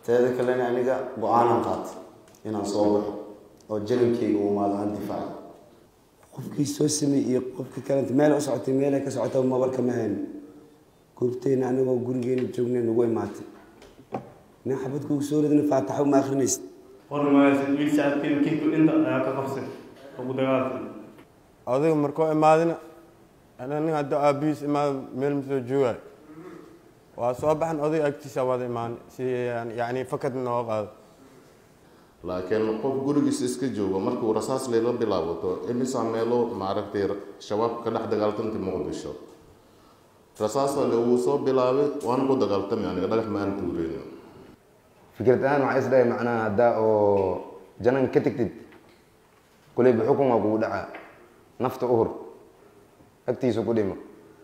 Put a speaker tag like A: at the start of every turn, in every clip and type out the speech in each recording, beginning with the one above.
A: teeda kalena aniga go-aanan qaata inaan soo baxo oo jarankeyga u imaado aan difaaco qofkii soo sameeyey iyo qofkii kalenta meel u socotay meelay ka socota mabarka ma hayno goobteyna anigoo gurigeena joognay nagu imaatay nin xabad kugu soo ridna faataxo ma akrinaysid
B: odayga markuu imaadina ana nin hadda aabihiis imaado meel masoo joogayo waa soo baxan odayga agtiisa wada imaan si yani fakad noo qaado
C: laakiin qof gurigiisa iska joogo markuu rasaas layla bilaabato imisa meelo maaragtay shabaab ka dhex dagaaltantay muqdisho rasaasa lagu soo bilaabay waana ku dagaaltamay aniga dhagax ma aan tuureyno
D: fikrad ahaan waxaa isdhahay macnaha haddaa oo janan ka tegtid kuleyba xukun waa kugu dhacaa nafta uhur agtiisa ku dhimo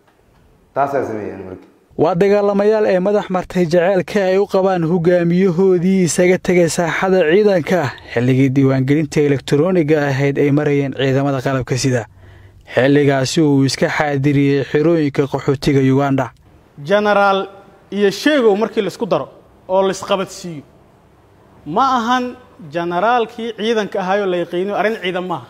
D: taasaa sameeyaan marka
E: waa dagaalamayaal ee madax martay jaceylka ay u qabaan hogaamiyahoodii isaga tegay saaxada ciidanka xilligii diiwaangelinta elektarooniga ahayd ay marayeen ciidamada qalabka sida xilligaasi uu iska xaadiriyey xirooyinka qaxootiga yuganda
F: jenaraal iyo sheegow markii laisku daro oo laisqabadsiiyo ma ahan jenaraalkii ciidanka ahaayoo la yaqiiniyo arrin ciidan maaha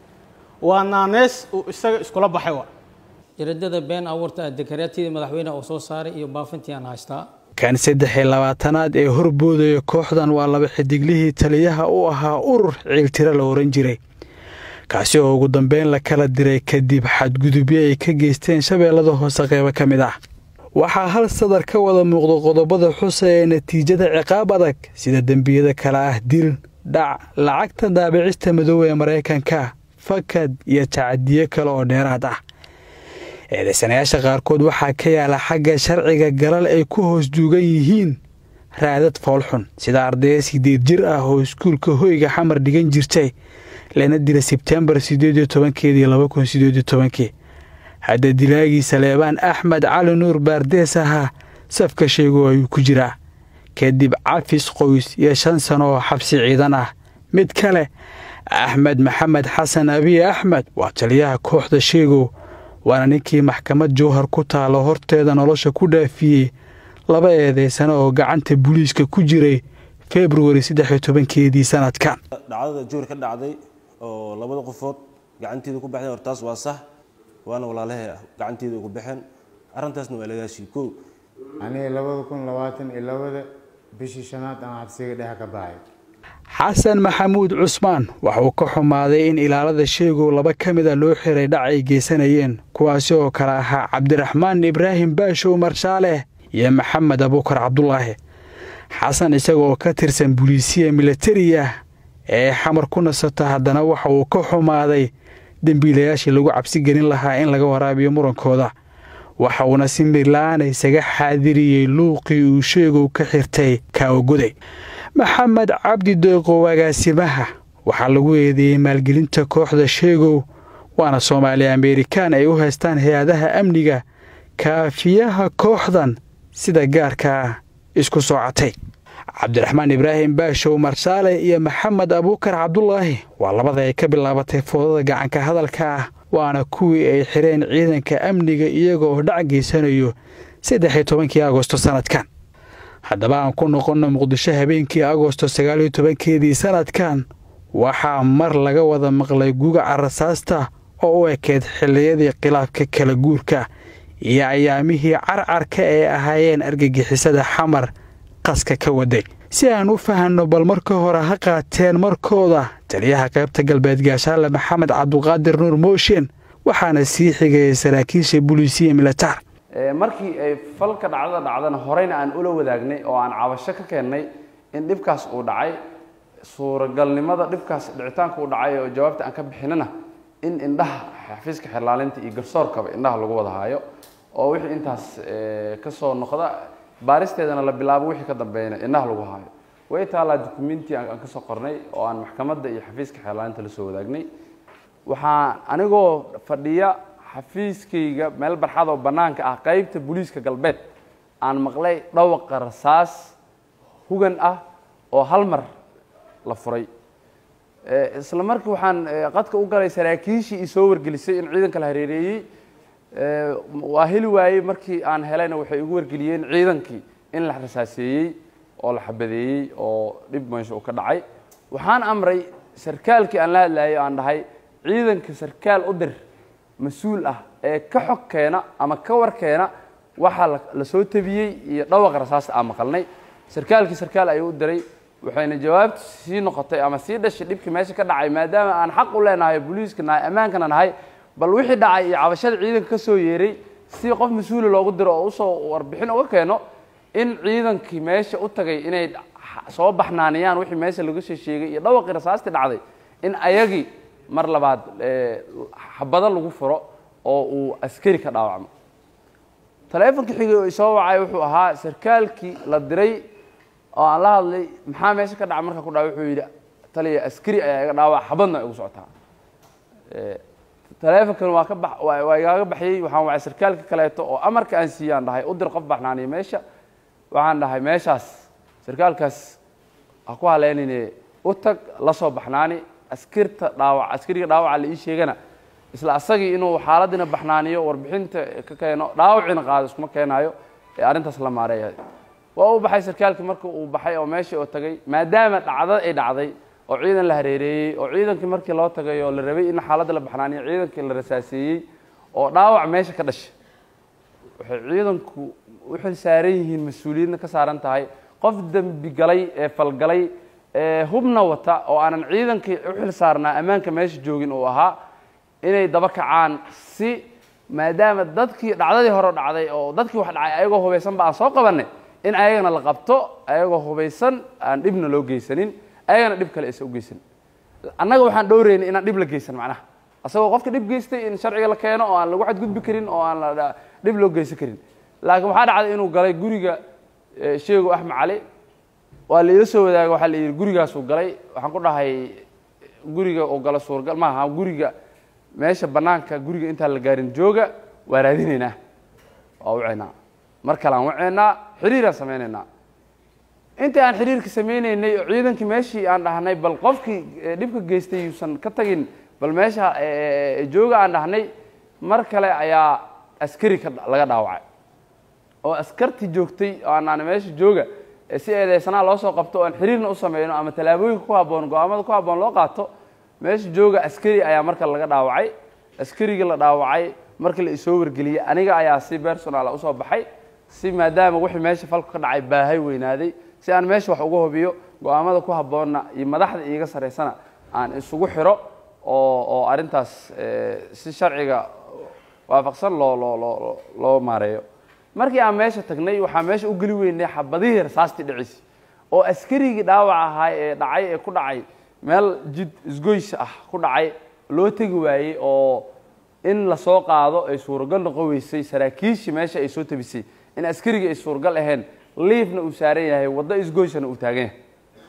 F: waa naanees uu isaga iskula baxay wa
G: jaradada been abuurta dekareetidii madaxweyne uu soo saaray iyo baafintii aan haystaa
E: kan saddex iyo labaatanaad ee horboodaya kooxdan waa laba xidiglihii taliyaha u ahaa urur ciiltiro la ohan jiray kaasi oo ugu dambeyn la kala diray kadib xadgudubyo ay ka geysteen shabeellada hoose qeybo ka mid ah waxaa hal sadar ka wada muuqda qodobada xusa ee natiijada ciqaab adag sida dembiyada kale ah dil dhac lacagta daabicista madoobe ee maraykanka fakad iyo tacadiyo kale oo dheeraad ah eedaysanayaasha qaarkood waxaa ka yaala xagga sharciga galal ay ku hoos duugan yihiin raadad foolxun sida ardaya sideed jir ah oo iskuulka hoyga xamar dhigan jirtay lana dila sebtembar sideed iyo tobankeedii laba kun sideed iyo tobankii hadda dilaagii saleebaan axmed cali nuur baardees ahaa safka sheego ayuu ku jiraa kadib cafis qoys iyo shan sano oo xabsi ciidan ah mid kale axmed maxamed xasan abiy axmed waa taliyaha kooxda sheegow waana ninkii maxkamad jowhar ku taalo horteeda nolosha ku dhaafiyey laba eedeysano oo gacanta booliiska ku jiray februari saddex iyo tobankeedii sanadkan
H: dhacdada jowhar ka dhacday oo labada qofood gacanteeda ku baxday hortaas waa sax waana walaalahay ah gacanteeda ugu baxeen arrintaasna waa lagaashii kow
I: aniga labada kun labaatan iyo labada bishii shanaad aan xabsiga dhex ka baxay
E: xasan maxamuud cusmaan waxa uu ka xumaaday in ilaalada sheegow laba ka mida loo xiray dhac ay geysanayeen kuwaasi oo kale ahaa cabdiraxmaan ibraahim baashow marshaaleh iyo maxamed abuukar cabdulaahi xasan isaga oo ka tirsan buliisiya milatariya ee xamar ku nasata haddana waxa uu ka xumaaday dembiilayaashii lagu cabsi gelin lahaa in laga waraabiyo murankooda waxa uuna si mirla-aan isaga xaadiriyey luuqii uu sheegow ka xirtay kaawagoday maxamed cabdi deeqow agaasimaha waxaa lagu eedeeyey maalgelinta kooxda sheegow waana soomaali amerikaan ay u haystaan hay-adaha amniga kaafiyaha kooxdan sida gaarkaa isku soocatay cabdiraxmaan ibraahim baashow marshaale iyo maxamed abuukar cabdulaahi waa labada ay ka bilaabatay foodada gacanka hadalka ah waana kuwii ay xireen ciidanka amniga iyagoo dhac geysanayo saddex iyo tobankii agosto sanadkan haddaba aan ku noqonno muqdisho habeenkii agosto sagaaliyo tobankeedii sanadkan waxaa mar laga wada maqlay gugaca rasaasta oo u ekeyd xilliyadii khilaafka kala guurka iyo ayaamihii carcarka ee ahaayeen argagixisada xamar qaska ka waday si aan u fahanno bal marka hore ha qaateen markooda taliyaha qaybta galbeed gaashaale maxamed cabduqaadir nuur mooshin waxaana sii xigayay saraakiisha buliisiya militaar
J: markii ay falka dhacdada dhacdana horeyna aan ula wadaagnay oo aan cabasho ka keennay in dhibkaas uu dhacay suuragalnimada dhibkaas dhicitaanka uu dhacay oo jawaabta aan ka bixinana in indhaha xafiiska xirlaalinta iyo garsoorkaba indhaha lagu wada haayo oo wixii intaas ka soo noqda baaristeedana la bilaabo wixii ka dambeeyana indhaha lagu haayo way taalaa dukumenti aan kasoo qornay oo aan maxkamadda iyo xafiiska xirlaalinta la soo wadaagnay waxaa anigoo fadhiya xafiiskayga meel barxad oo bannaanka ah qaybta booliiska galbeed aan maqlay dhawaqa rasaas hugan ah oo hal mar la furay isla markii waxaan qadka u galay saraakiishii i soo wargelisay in ciidanka la hareereeyey waa heli waayey markii aan helayna waxay igu wargeliyeen ciidankii in la rasaaseeyey oo la xabadeeyey oo dhib meesha uu ka dhacay waxaan amray sarkaalkii aan la hadlayay aan dhahay ciidanka sarkaal u dir mas-uul ah ee ka xog keena ama ka war keena waxaa la- la soo tabiyey iyo dhawaqa rasaasta aan maqalnay sarkaalkii sarkaal ayuu u diray waxayna jawaabtu sii noqotay ama sii dhashay dhibkii meesha ka dhacay maadaama aan xaq u leenahay booliiska nahay ammaankana nahay bal wixii dhacay iyo cabashada ciidanka ka soo yeeray si qof mas-uula loogu diro oo usoo warbixin uga keeno in ciidankii meesha u tagay inay soo baxnaaniyaan wixii meesha laga soo sheegay iyo dhawaqii rasaastii dhacday in ayagii mar labaad eh, xabado lagu furo oo uu askari ka dhaawacmo taleefonkii xigay oo isoo wacay wuxuu ahaa sarkaalkii la diray oo aan la hadlay maxaa meesha ka dhaca marka ku dhaca wuxuu yidhi taliya askari ayaa iga dhaawac xabadna igu socotaa Eh, taleefonkan waa ka bax waa waa igaaga baxyey waxaan wacay sarkaalka kaleeto oo amarka aan siiyey aan dhahay u dir qof baxnaaniya meesha waxaan dhahay meeshaas sarkaalkaas ha ku haleynine u tag la soo baxnaani askirta dhaawac askariga dhaawaca la ii sheegana isla asagii inuu xaaladina baxnaaniyo warbixinta ka keeno dhaawacina qaado iskuma keenaayo ee arrintaas la maareeya waa u baxay sarkaalkii marka uu baxay oo meeshii oo tagay maadaama dhacdo ay dhacday oo ciidan la hareereeyey oo ciidankii markii loo tagay oo la rabay in xaaladda la baxnaaniyo ciidankii la rasaaseeyey oo dhaawac meesha ka dhashay waxay ciidanku u xil saaran yihiin mas-uuliyadna ka saaran tahay qof dembi galay ee falgalay ee hubna wata oo aanan ciidankii u xil saarnaa ammaanka meesha joogin uu ahaa inay daba kacaan si maadaama dadkii dhacdadii hore dhacday oo dadkii wax dhacay ayagoo hubaysanba aan soo qabanay in ayagana la qabto ayagoo hubaysan aan dhibna loo geysanin ayagana dhib kale aysan u geysanin annaga waxaan dhowreynay inaan dhib la geysan macnaha asagoo qofka dhib geystay in sharciga la keeno oo aan lagu xadgudbi karin oo aan la dhib loo geysan karin laakiin waxaa dhacday inuu galay guriga eh, sheego axmed cali waa la ila soo wadaagay waxaa la yidhi gurigaasuu galay waxaan ku dhahay guriga uu galo suurgal maaha guriga meesha bannaanka guriga intaan la gaarin jooga waa raadinaynaa waa waceynaa mar kale aan waceynaa xiriiraan sameynaynaa intii aan xiriirka sameynaynay oo ciidankii meeshii aan dhahnay bal qofkii eh, dhibka geystay yuusan ka tagin bal meesha eh, eh, jooga aan dhahnay mar kale ayaa askari ka laga dhaawacay oo askartii joogtay oo aanaan meesha jooga ee si eedeysanaa loo soo qabto oo aan xiriirna u sameyno ama tallaabooyinka ku habboon go-aamada ku habboon loo qaato meesha jooga askari ayaa marka laga dhaawacay askarigii la dhaawacay markii la isoo wargeliyey aniga ayaa si personala usoo baxay si maadaama wixii meesha falku ka dhacay baahay weynaaday si aan meesha wax uga hubiyo go-aamada ku habboonna iyo madaxda iiga saraysana aan isugu xiro oo oo arrintaas eh, si sharciga waafaqsan loo loo loo loo maareeyo markii aan meesha tagnay waxaa meesha u geli weynay xabadihii rasaastii dhiciisi oo askarigii dhaawac ahaa ee dhacay ee ku dhacay meel jid isgoys ah ku dhacay loo tegi waayey oo in lasoo qaado ay suuragal noqon weysay saraakiishii meesha ay soo tabisay in askarigii ay suuragal ahayn liifna uu saaran yahay waddo isgoysana uu taagan yahay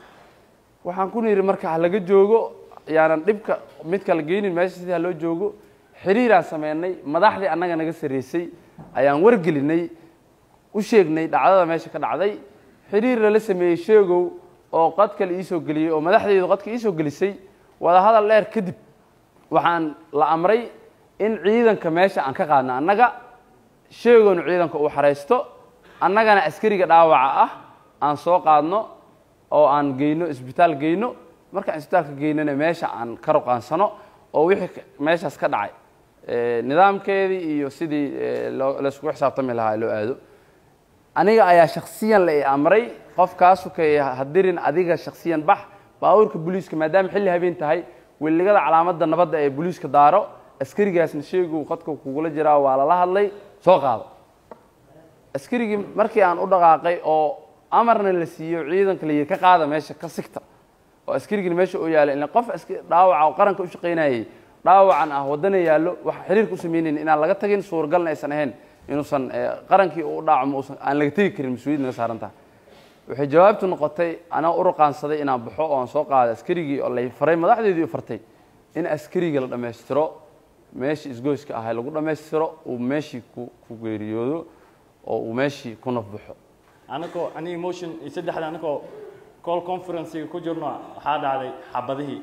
J: waxaan ku nidhi marka ha laga joogo yaanan dhibka mid kala geynin meesha sidii ha loo joogo xiriiraan sameynay madaxdii annaga naga sarreysay ayaan wargelinay u sheegnay dhacdada meesha ka dhacday xiriir lala sameeyey sheegow oo qadka la iisoo geliyey oo madaxdeydu qadka iisoo gelisay wadahadal dheer kadib waxaan la amray in ciidanka meesha aan ka qaadno annaga sheegownu ciidanka uu xaraysto annagana askariga dhaawaca ah aan soo qaadno oo aan geyno isbitaal geyno markaan isbitaalka geynana meesha aan ka ruqaansano oo wixii ka- meeshaas ka dhacay eh, nidaamkeedii iyo sidii eh, loo- layskugu xisaabtami lahaa loo aado aniga ayaa shaksiyan la i amray qofkaasu kay hadirin adiga shaksiyan bax baabuurka booliiska maadaama xilli habeen tahay weligada calaamadda nabadda ee booliiska daaro askarigaasna sheegu qadka kugula jiraa waa lala hadlay soo qaado askarigii markii aan u dhaqaaqay oo amarna la siiyo ciidanka la yidhi ka qaada meesha ka sigta oo askarigina meesha oo yaala ila qof aska- dhaawaca oo qaranka u shaqaynayay dhaawacan ah waddana yaallo waxa xiriirka u samaynayn inaan laga tagin suuragalna aysan ahayn inuusan eh, qarankii u dhaacmo uusan aan laga tegi karin mas-uuliyad naga saaran tahay waxay jawaabtu noqotay anaa u ruqaansaday inaan baxo oo aan soo qaado askarigii oo lay faray madaxdeedii u fartay in askariga la dhammaystiro meeshii isgoyska ahay lagu dhammaystiro uu meeshii ku ku geeriyoodo oo uu meeshii ku nafbaxo
K: anagoo ani emotion iyo saddexda anagoo call conferencega ku jirno waxaa dhacday xabadihii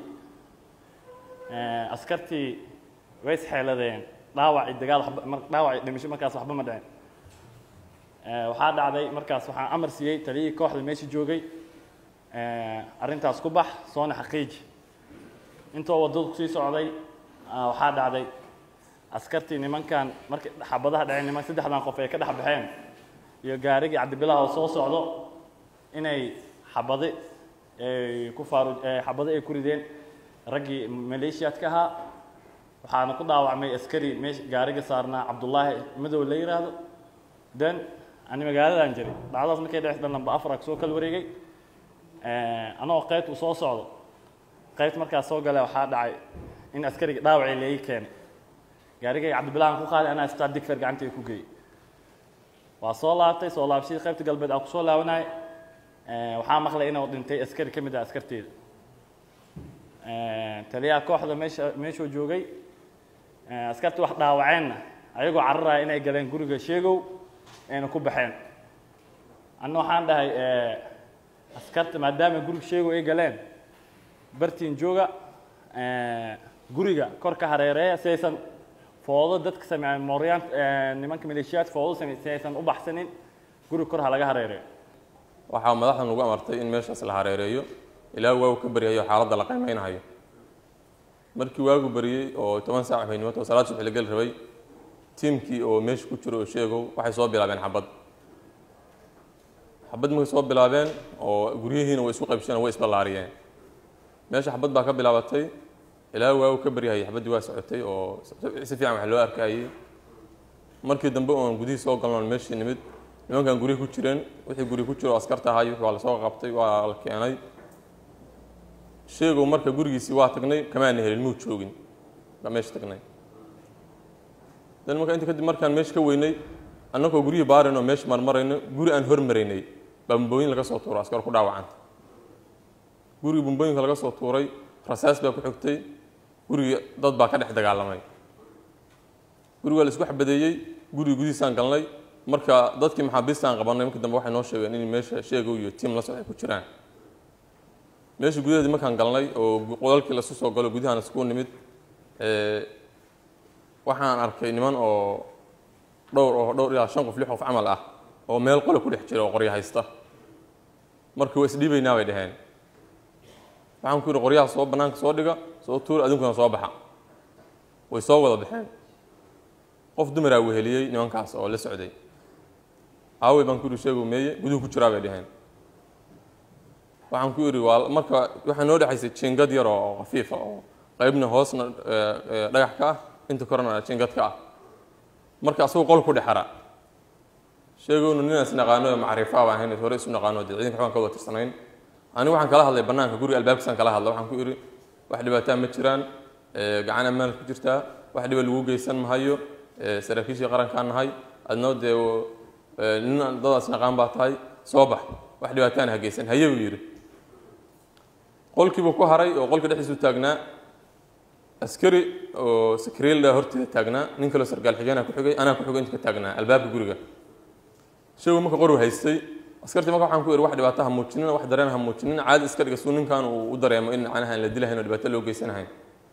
K: Eh, askartii way isxeeladeen dhaawac iyo dagaal waxba- mar- dhaawac iyo dhimasho markaas waxba ma dhicin Eh, waxaa dhacday markaas waxaan amar siiyey taliyihii kooxda meesha joogay eh, arrintaas ku bax soona xaqiiji intoo waddadu kusii socday ah, waxaa dhacday askartii nimankan markay xabadaha dhaceen niman saddexdan qof ay ka dhex baxeen iyo gaarigii cabdibilaah oo soo socdo inay xabadi ay ku faaru eh, xabadi ay ku rideen raggii maleeshiyaadka ahaa waxaana ku dhaawacmay askari meesha gaariga saarnaa cabdullaahi madow la yiraahdo then ani magaaladan jiray dhacdadaas markay dhexda lamba afar soo kala wareegay Eh, anoo qaybta uu soo socdo qaybta markaas soo gale waxaa dhacay in askariga dhaawacii leegi keenay gaarigay cabdibilahan ku qaaday anaa istaa digfer gacantay ku geeyey waa soo laabtay soo laabashadii qaybta galbeed aan kusoo laabanay waxaa maqlay inuu dhintay askari ka mid ah askarteeda Eh, taliyaha kooxda meesha meeshuu joogay eh, askartii wax dhaawaceenna ayagoo cararaya inay galeen guriga sheegow ayna ku baxeen anna waxaan dhahay eh, askarta maadaama guriga sheegow ay galeen bartiin jooga eh, guriga kor ka hareereeya si aysan foodo dadka sameeya mooryaan nimanka maleeshiyaadka foodo sameeya si aysan u baxsanin guriga kor ha laga hareereeyo
L: waxaa madaxdan ugu amartay in meeshaas la hareereeyo ilaa waagu ka baryayo xaaladda la qiimeynayo markii waagu baryey oo toban saac habeennimo salaad subax la geli rabay tiimkii oo meesha ku jiro oo sheegow waxay soo bilaabeen xabad xabad markay soo bilaabeen oo guryihiina way isku qaybsheen way isballaariyeen meesha xabad baa ka bilaabatay ilaa waagu ka baryahayay xabaddii waa socotay oo si fiican wax loo arkayay markii dambe oon gudihii soo galnoon meeshii nimid nimankan guryihi ku jireen wixii guri ku jiro oo askarta ahay waa la soo qabtay waa la keenay sheegow marka gurigiisii waa tagnay kamaana helin muu joogin baa meesha tagnay dan marka inta kadib markaan meesha ka weynay annagoo guryihii baarayno meesha marmarayno guri aan hormaraynay baa bumbooyin laga soo tuuro askar ku dhaawacanta gurigii bumbooyinka laga soo tuuray rasaas baa ku xigtay gurigii dad baa ka dhex dagaalamay guriga waa la isku xabadeeyey gurigii gudihiisaan galnay marka dadkii maxaabiistaan qabanay markii dambe waxay noo sheegeen in meesha sheegow iyo tiim la socday ku jiraan meesha gudaheedii markaan galnay oo qodalkii lasu soo galo gudahaan isku nimid waxaan arkay niman oo dhowr oo dhowr ilaa shan qof lix qof camal ah oo meel qole ku dhex jira oo qoryo haysta marka waa isdhiibaynaa bay dhaheen waxaan ku yidhi qoryaha soo bannaanka soo dhiga soo tuura adinkuna soo baxa way soo wada baxeen qof dumaraa weheliyey nimankaas oo la socday aawey baan ku yidhi sheegu meeye guduhu ku jiraa bay dhaheen waxaan ku yidhi waa marka waxaa noo dhexaysay jiingad yar oo khafiifa oo qaybna hoosna dhagax ka ah inta korena jiingad ka ah marka asagoo qol ku dhexara sheegowna ninaan isnaqaano ee macrifaa baan ahayn hore isu naqaano dee ciidanka waxbaan ka wada tirsanayn anigu waxaan kala hadlay bannaanka guriga albaabkiisaan kala hadla waxaan ku idhi wax dhibaataa ma jiraan gacan ammaan ku jirtaa wax dhiba lagu geysan mahayo saraakiishii qarankaan nahay adnoo dee nin dadaas naqaan baa tahay soo bax wax dhibaataana ha geysan haye buu yidhi qolkiibuu ku haray oo qolka dhexdiisu taagnaa askari oo sakriilda horteeda taagnaa nin kaloo sargaal xigeenaa ku xigay anaa ku xigay inta ka taagnaa albaabka guriga sheegu marka qoru haystay askartii marka waxaan ku ihi wax dhibaato ha muujinin wax dareen ha muujinin caadi iska dhiga suu ninkan uu u dareemo in macnaha aan la dilahayn oo dhibaato loo geysanahayn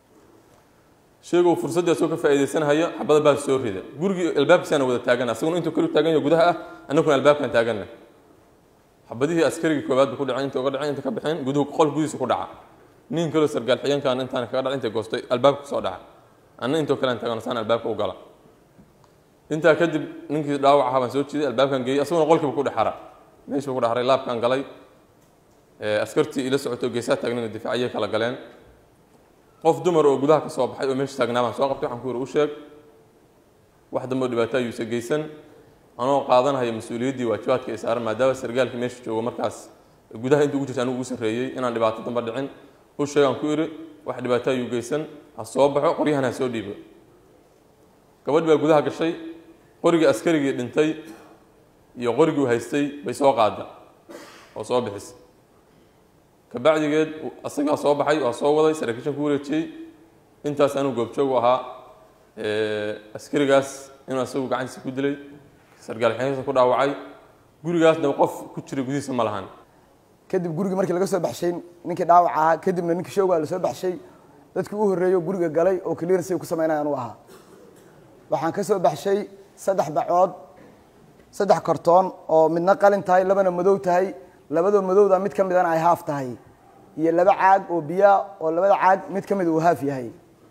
L: sheegu fursaddii asagoo ka faa'iidaysanhayo xabada baa soo rida gurigii albaabkiisaana wada taagana asaguna intuu kaliu taagan yahay gudaha ah annaguna albaabkan taaganna xabadihii askarigii koowaad ba ku dhaceen inta uga dhaceen inta ka baxeen guduhu qol gudihiisa ku dhaca nin kaloo sargaal xigeenkaan intaan kaga dhac intay goostay albaabka kusoo dhaca anna intoo kalean taagan saan albaabka u gala intaa kadib ninkii dhaawac ahaa baan soo jiiday albaabkan geeyey asaguna qolkiiba ku dhexara meesha ku dhexaray laabkaan galay askartii ila socoto geesaa taagnayna difaaciyay kala galeen qof dumar oo gudaha ka soo baxay oo meesha taagnaa baan soo qabtay waxaan ku yidhi u sheeg wax dambe oo dhibaato ayuusa geysan anoo qaadanaya mas-uuliyaddii waajibaadka ay saaran maadaama sargaalkii meesha joogo markaas gudaha inta ugu jirta anigu ugu sarreeyey inaan dhibaato damba dhicin u sheegaan ku idhi wax dhibaato ayuu geysan ha soo baxo qoryahan ha soo dhiibo gabadh baa gudaha gashay qorigii askarigii dhintay iyo qorigii haystay bay soo qaada oo soo bixisay kabacdigeed asagaa soo baxay waa soo waday saraakiishan ku wareejiyey intaas anuu goobjoog u ahaa askarigaas inuu asagu gacantiisa ku dilay sargaal xeesa ku dhaawacay gurigaasna qof ku jiray gudihiisa ma lahan
M: kadib gurigii markii laga soo baxshay ninkii dhaawac ahaa kadibna ninkii shoogaa la soo baxshay dadkii u horreeyo guriga galay oo clearance ku sameynaya anu ahaa waxaan ka soo baxshay saddex bacood saddex kartoon oo midna qalin tahay labana madow tahay labadoo madowda mid ka midana ay haaf tahay iyo laba caag oo biyaa oo labada caag mid ka mid uu haaf yahay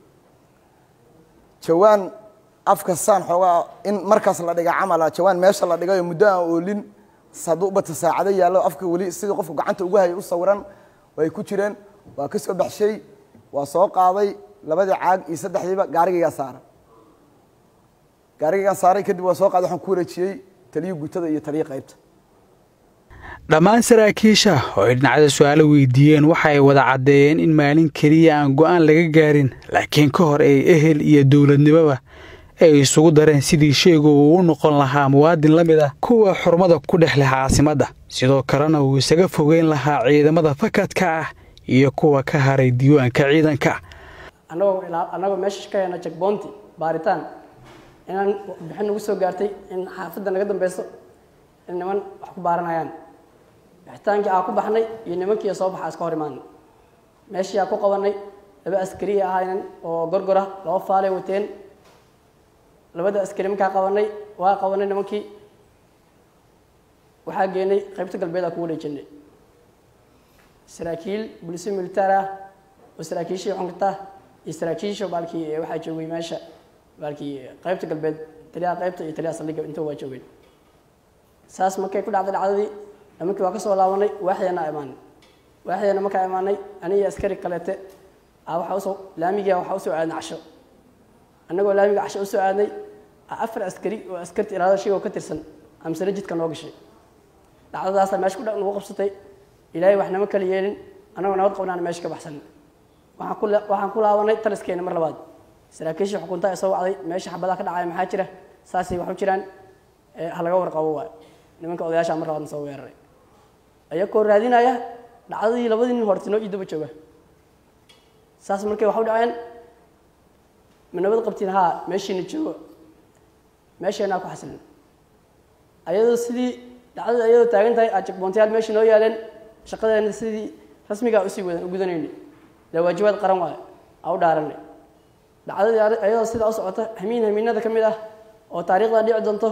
M: jawaan afka saan xoogaa in markaas la dhiga camala jawaan meesha la dhigayo muddo aan oolin hadduu ubata saacado yaallo afka weli sidii qofku gacanta ugu hayay u sawiran way ku jireen waa ka soo baxshay waa soo qaaday labadii caag iyo saddexdiiba gaarigaygaa saara gaarigaygaan saaray kadib waa soo qaaday waxaan ku wareejiyey taliyo gutada iyo taliyo qaybta
E: dhammaan saraakiisha oo ay dhinacyada su-aalo weydiiyeen waxa ay wada caddeeyeen in maalin keliya aan go'aan laga gaarin laakiin ka hor ay ehel iyo dowladnimoba ay isugu dareen sidii sheegu uu u noqon lahaa muwaadin la mid ah kuwa xurmada ku dhex leh caasimadda sidoo kalena uu isaga fogeyn lahaa ciidamada fakadka ah iyo kuwa ka haray diiwaanka ciidanka
N: annagoo annagoo meesha ka hena jekboonti baaritaan inaan bixin nagu soo gaartay in xaafadda naga dambeyso in niman wax ku baaranayaan bixitaankii aa ku baxnay iyo nimankii soo baxa iska hor imaanay meeshii aa ku qabanay laba askari ahaynan oo gorgora laba faalay wateen labada askari markaa qabanay waa qabanay nimankii waxaa geenay qaybta galbeed aa ku wareejinay saraakiil bulisi militaar ah oo saraakiishii xunkarta iyo saraakiisha baalkii waxaa joogay meesha baalkii qaybta galbeed taliyaha qaybta iyo taliyaha saldhigga inta waa joogeen saas markay ku dhacday dhacdadii nimankii waa ka soo laabanay waaxdeena imaanay waaxdeena markaa imaanay aniga askari kaleete a waxaa usoo laamigia waxaa usoo aadnay casho annagoo laamiga casho usoo aadnay afar askari oo askarta ilaalada shigoo ka tirsan amsana jidka noo gashay dhacdadaasa meesha ku nagu qabsatay ilaahay wax nama kala yeelin annagoo nabad qabnaana meesha ka baxsan waxaan ku waxaan ku laabanay taliskeena mar labaad saraakiishii xukunta ee soo wacday meesha xabadaha ka dhacaya maxaa jira saasay wax u jiraan ha laga warqabo waay nimanka odayaasha mar labaadna soo weeraray ayagoo raadinaya dhacdadii labadii nin hortinoo ii daba jooga saas markay wax u dhaceen ma nabad qabtiin haa meeshiina joogo meesheenaa ku xasilin ayadoo sidii dhacdada ayadoo taagan tahay aad jekboontayaal meesha noo yaaleen shaqadeena sidii rasmigaa usii wadan u gudanayna dee waajibaad qaran waayo aa u dhaaranay dhacdadii ayadoo sidaa u socota hamiin hamiinada ka mid ah oo taariikhda dhici doonto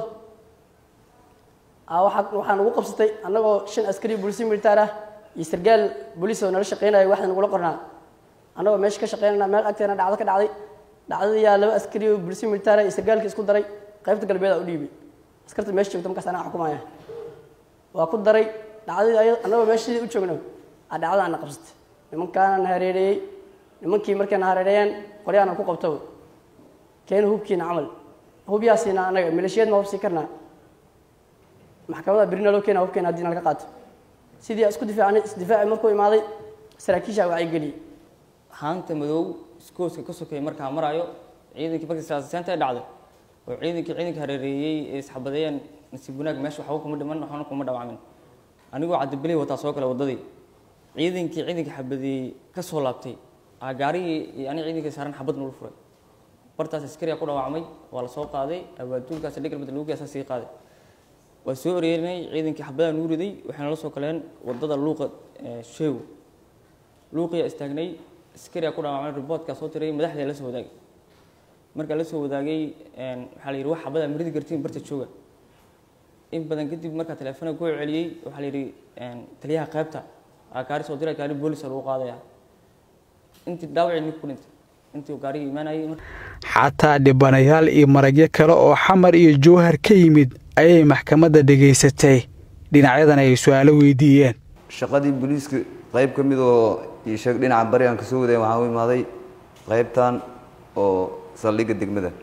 N: waxaa nagu qabsatay annagoo shan askari booliisi militaar ah iyo sargaal booliis oo nala shaqeynaya waxda nagula qornaa annagoo meesha ka shaqeynana meel agteena dhacdo ka dhacday dhacdadii yaa laba askari oo booliisi militaar ah iyo sargaalkii isku daray qaybta galbeed aa u dhiibay askarta meesha joogta markaas anaa xukumaya waa ku daray dhacdadii annagoo meeshadii u joogno aa dhacdada ana qabsatay nimankaana na hareereeyey nimankii markay na hareereeyeen qoryaana ku qabto keena hubkiina camal hubyaasiina annaga maleeshiyeed ma hubsii karnaa maxkamada berina loo keena hubkeena haddii nalaga qaato sidii isku difaacnay isdifaaci markuu imaaday saraakiisha wacyigeliyey
O: haanta madow iskooska ka sokeeyay markaa maraayo ciidankii markii saasaseenta ay dhacday oo ciidankii ciidanka hareereeyey ee isxabadeeyeen nasiib wanaag meesha waxba kuma dhiman waxna kuma dhaawacmin anigoo cabdibilay wataa soo kale waddadii ciidankii ciidankii xabadeeyey ka soo laabtay aa gaarigii iyo aniga ciidankii saaran xabad nula furay bartaas askariya ku dhaawacmay waa la soo qaaday abaaduulkaas dhigalmad lagu geesaa sii qaaday waa soo oreerinay ciidankii xabadaha nuu riday waxayna la soo kaleen wadada luuqa sheego luuqiyaa istaagnay askariyaa ku dhaawacmay riboodkaa soo tiray madaxdaa la soo wadaagay markaa la soo wadaagay waxaa la yidhi wax xabadaa ma ridi kartiin barta jooga in badan kadib markaa teleefona ku celiyey waxaa la yidhi taliyaha qaybta aa gaari soo diray gaari boolisa lagu qaadaya intii dhaawacii ninku ku dhintay intii gaarigii imaanayay
E: xataa dhibanayaal iyo maragyo kale oo xamar iyo jowhar ka yimid ayay maxkamadda dhegaysatay dhinacyadan ay su-aalo weydiiyeen
P: shaqadii booliiska qayb ka mid oo iisheeg dhinaca bari aan kasoo wadayn waxaan u imaaday qaybtan oo saldhigga degmada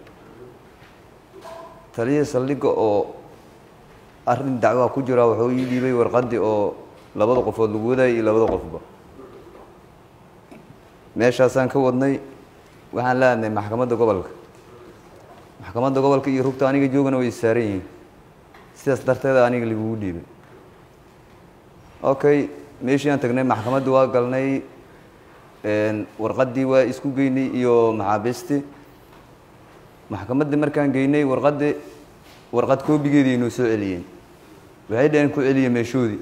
P: taliya saldhigga oo arrin dacwaa ku jira wuxuu ii dhiibay warqaddii oo labada qofood lagu wadayay iyo labada qofba meeshaasaan ka wadnay waxaan la hadnay maxkamadda gobolka maxkamadda gobolka iyo rugta aniga joogana way saaran yihiin sidaas darteeda aniga lagugu dhiibay okay meeshii aan tagnay maxkamadda waa galnay warqaddii waa isku geynay iyo maxaabiistii maxkamaddii markaan geynay warqaddii warqad koobigeedii inoo soo celiyeen waxay dhaheen ku celiya meeshoodii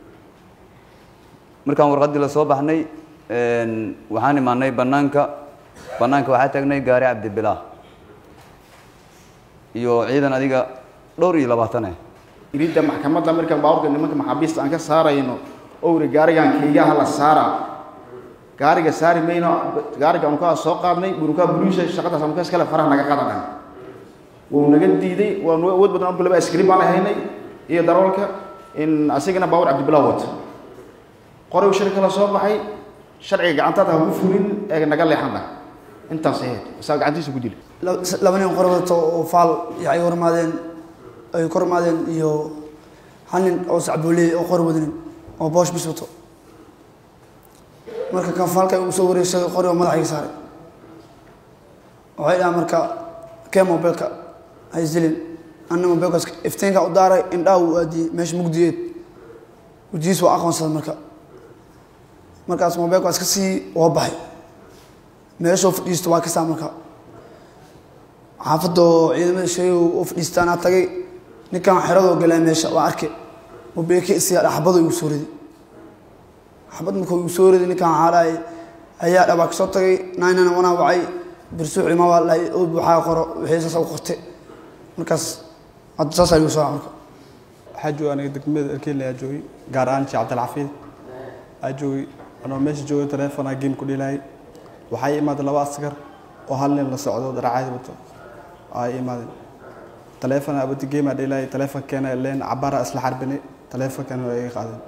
P: markaan warqaddii lasoo baxnay waxaan imaanay banaanka banaanka waxaa taagnay gaari cabdibilaah iyo ciidan adiga dhowr iyo labaatan ah
Q: iridda maxkamadda markaan baabuurka nimanka maxaabiista aan ka saarayno owri gaarigan keygaha la saara gaariga saari mayno gaariga aanu kaa soo qaadnay bunukaa buluusha shaqadaas aanu kaas kale faraha naga qadan dhahay wuu naga diiday waanu awood badan marka laba askari baan haynay iyo daroolka in asigana baabuur cabdibilaa wata qoray shir kala soo baxay sharciga gacantaada ha ku fulin ee naga leexan dhah intaas ahayd isaa gacantiisa ku dilay
R: laba nin qor wadato oo faal iyo ay hormaadeen ay kor maadeen iyo hal nin oo sacbooley oo qor wadanin oo boosh bis wato marka kan faalka uu soo wareegsaday qori oo madaxa iga saaray waxay dhahaan marka kee mobilka ha isdilin anna mobilkaas iftiinka u daaray indhaha uu aadiyey meesha mugdiyeed wejigiis waa aqoonsaday marka markaas mobilkaas ka sii waa baxay meeshuu fadhiisto waa kasaa marka xaafadoo ciidamada sheegay u fadhiistaanaa tagay ninkan xeradoo galaa meesha waa arke mobilka isiyaa xabado igu soo riday xabad markuu igu soo riday ninkan xaalaay ayaa dhabaa kasoo tagay naynana wanaa wacay birsuuc ima waa lahay oo buuxaa qoro wixii saas u qortay markaas hadda saasaa igu soo marka
S: waxaa jooga aniga degmada erkeyle aa joogay gaar ahaan sheekh cabdilxafiid aa joogay anoo meesha joogay telefonaa game ku dhilaayay waxaa ii imaaday laba askar oo hal nin la socdo daracaadi wato ay imaadeen teleefon abadi game aa dhilaayay telefonkeena leen cabaara isla xarbinay telefonkeena waa iga qaadeen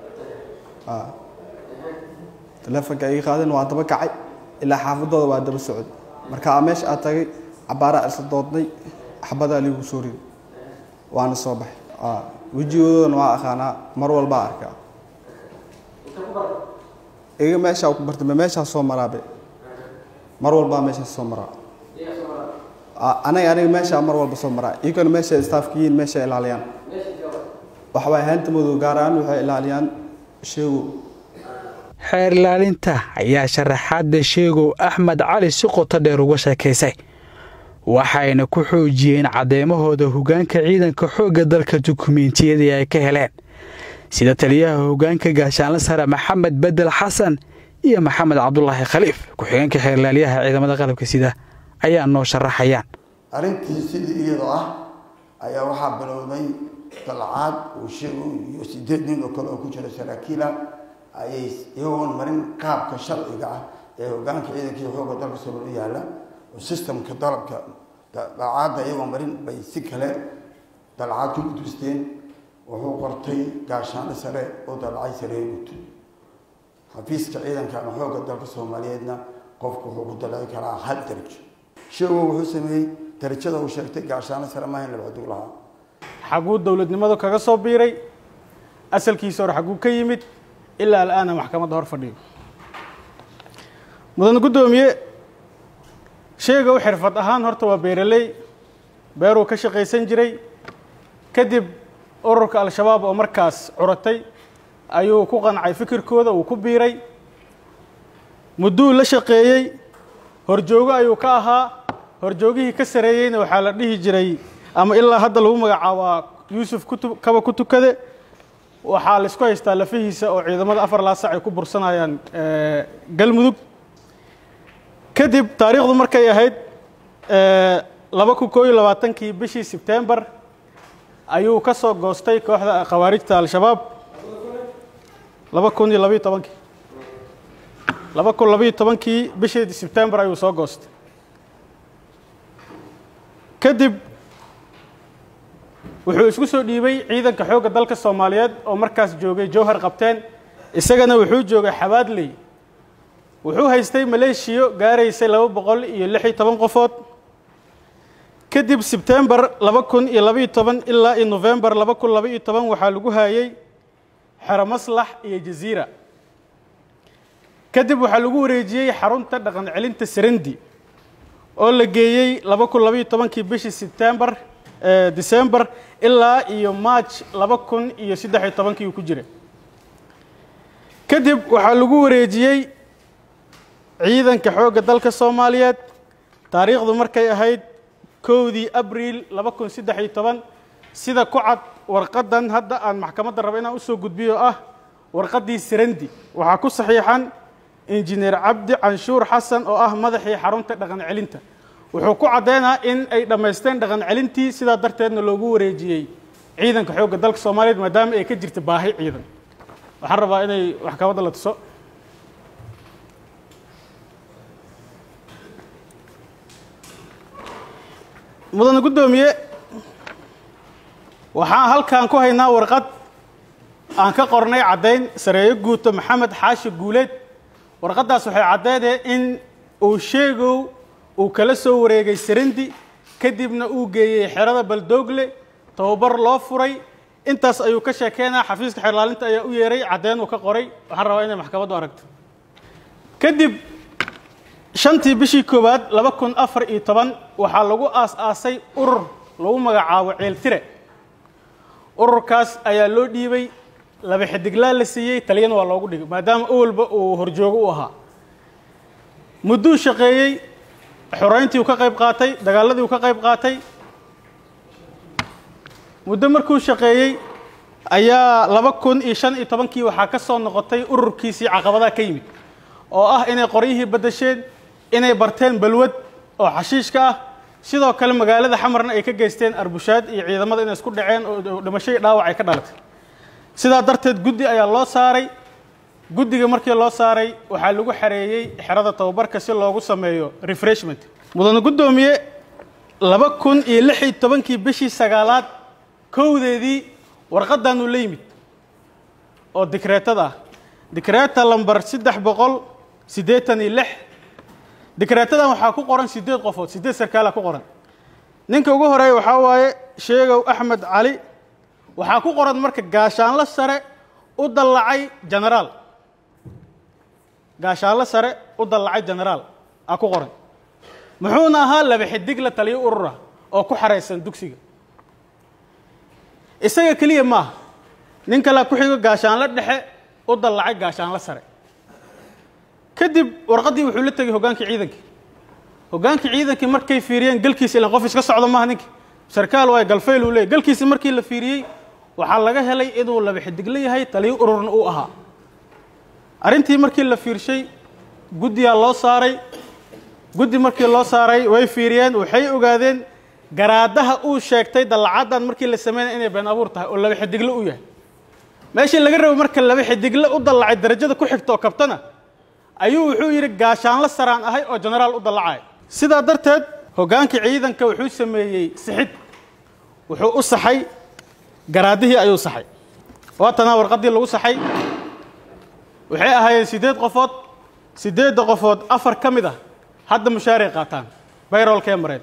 S: telefonka iga qaadeen waa daba kacay ilaa xaafadooda waa daba socod marka aa meesha aa tagay cabaaraa isla doodnay xabadaa liigu soo riday waana soo baxay wejigoodana waa aqaanaa mar walbaa arkaa iga meeshaa ku bartay ma meeshaa soo maraabe mar walbaa meeshaa soo maraa anaga aniga meeshaa mar walba soo maraa iyagana meesha staafka yihiin meesha ilaaliyaan waxbay haanta madow gaar ahaan waxay ilaaliyaan sheego
E: xeer ilaalinta ayaa sharaxaadda sheegow axmed cali si qoto dheer uga sheekaysay waxayna ku xoojiyeen caddeymahooda hoggaanka ciidanka xoogga dalka dukumeentiyadii ay ka heleen sida taliyaha hoggaanka gaashaanle sare maxamed bedel xasan iyo maxamed cabdulaahi khaliif ku-xigeenka xeerlaaliyaha ciidamada qalabka sida ayaa noo sharaxayaan
T: arrintii sidii iyadoo ah ayaa waxaa bilowday dalcaad uu sheego iyo sideed nin oo kale oo ku jira saraakiila ayay iyagoon marin qaabka sharciga ah ee hoggaanka ciidankii xoogga dalka soo u yaalla oo sistamka dalabka dalcaadda iyagoo marin bay si kale dalcaad ku gudbisteen wuxuu qortay gaashaanle sare oo dalcay saree guto xafiiska ciidanka ama xoogga dalka soomaaliyeedna qofku wuxuu ku dalci karaa hal darajo sheego wuxuu sameeyey darajada uu sheegtay gaashaanle sare maahan labadug lahaa
F: xaguu dowladnimadu kaga soo biiray asalkiisa hore xaguu ka yimid ilaa al'aana maxkamadda hor fadhiyo mudan guddoomiye sheega u xirfad ahaan horta waa beeraley beeruu ka shaqaysan jiray kadib ururka al-shabaab oo markaas curatay ayuu ku qancay fikirkooda uu ku biiray mudduu la shaqeeyey horjoogo ayuu ka ahaa horjoogihii ka sareeyeyna waxaa la dhihi jiray ama ilaa hadda lagu magacaabaa yuusuf kutu kaba ku tukade waxaa la isku haystaa lafihiisa oo ciidamada afar laasac ay ku bursanayaan galmudug kadib taariikhdu markay ahayd laba kun koo iyo labaatankii bishii sebtembar ayuu ka soo goostay kooxda khawaarijta al-shabaab laba kun iyo labayo tobankii laba kun labayo tobankii bishii sebtembar ayuu soo goostay kadib wuxuu isku soo dhiibay ciidanka xoogga dalka soomaaliyeed oo markaas joogay jowhar qabteen isagana wuxuu joogay xabaadley wuxuu haystay maleeshiyo gaaraysay laba boqol iyo lix iyo toban qofood kadib sebtembar laba kun iyo labaiyo toban ilaa iyo nofembar laba kun laba iyo toban waxaa lagu haayey xero maslax iyo jaziira kadib waxaa lagu wareejiyey xarunta dhaqan celinta sarandi oo la geeyey laba kun labaiyo tobankii bishii sebtembar december ilaa iyo march laba kun iyo saddex iyo tobankii uu ku jira kadib waxaa lagu wareejiyey ciidanka xoogga dalka soomaaliyeed taariikhdu markay ahayd kowdii abriil laba kun saddex iyo toban sida ku cad warqaddan hadda aan maxkamadda rabo inaan usoo gudbiyo ah warqaddii sarandi waxaa ku saxiixan injineer cabdi canshuur xasan oo ah madaxii xarunta dhaqan celinta wuxuu ku caddeynaa in ay dhammaysteen dhaqan celintii sidaa darteedna loogu wareejiyey ciidanka xoogga dalka soomaaliyeed maadaama ay ka jirta baahi ciidan waxaan rabaa inay maxkamadda la tuso mudane guddoomiye waxaan halkan ku haynaa warqad aan ka qornay caddayn sareeyo guuto maxamed xaashi guuleed warqaddaas waxay caddeedee in uu sheegow uu kala soo wareegay sarindi kadibna uu geeyey xerada baldoogle tababar loo furay intaas ayuu ka sheekeynaa xafiiska xeerlaalinta ayaa u yeeray caddeyn uu ka qoray waxaan rabaa inay maxkamaddu aragto kadib shantii bishii koowaad laba kun afar iyo toban waxaa lagu aas-aasay urur lagu magacaabo ceeltire ururkaas ayaa loo dhiibay laba xidiglaa la siiyey taliyana waa loogu dhigay maadaama awalba uu horjoogo u ahaa mudduu shaqeeyey xoreyntii uu ka qayb qaatay dagaaladii uu ka qayb qaatay muddo markuu shaqeeyey ayaa laba kun iyo shan iyo tobankii waxaa ka soo noqotay ururkiisii caqabadaha ka yimid oo ah inay qoryihii beddesheen inay barteen balwad oo xashiishka ah sidoo kale magaalada xamarna ay ka geysteen arbushaad iyo ciidamada inay isku dhaceen oo dhimasho iyo dhaawac ay ka dhalatay sidaa darteed guddi ayaa loo saaray guddiga markii loo saaray waxaa lagu xareeyey xerada tababarka si loogu sameeyo refreshment mudane guddoomiye laba kun iyo lix iyo tobankii bishii sagaalaad kowdeedii warqadaanu la yimid oo dikreetada ah dikreeta lambar saddex boqol siddeetan iyo lix dikreetadan waxaa ku qoran siddeed qofood siddeed sarkaala ku qoran ninka ugu horeeya waxaa waaye sheegow axmed cali waxaa ku qoran marka gaashaanlo sare u dallacay genaraal gaashaanlo sare u dallacay genaraal aa ku qoran muxuuna ahaa laba xidig la taliyo urura oo ku xaraysan dugsiga isaga keliya maaha nin kalea ku xigo gaashaanlo dhexe u dallacay gaashaanlo sare kadib warqaddii wuxuu la tegey hoggaankii ciidankii hoggaankii ciidankii markay fiiriyeen galkiisa ilan qof iska socdo maaha ninkii sarkaal waay galfayl uu leeyay galkiisi markii la fiiriyey waxaa laga helay inuu laba xidigla yahay taliyo ururna uu ahaa arrintii markii la fiirshay guddiyaa loo saaray guddi markii loo saaray way fiiriyeen waxay ogaadeen garaadaha uu sheegtay dallacaddan markii la sameynaya inay been abuur tahay oo laba xidigle u yahay meeshii laga rabo marka laba xidigle u dallacay darajada ku xigta oo kabtana ayuu wuxuu yidhi gaashaanlo saraan ahay oo genaraal u dallacaya sidaa darteed hoggaankii ciidanka wuxuu sameeyey sixid wuxuu u saxay garaadihii ayuu saxay waatanaa warqaddii lagu saxay waxay ahaayeen siddeed qofood siddeedda qofood afar ka mid ah hadda mushaaray qaataan bayroolkee mareen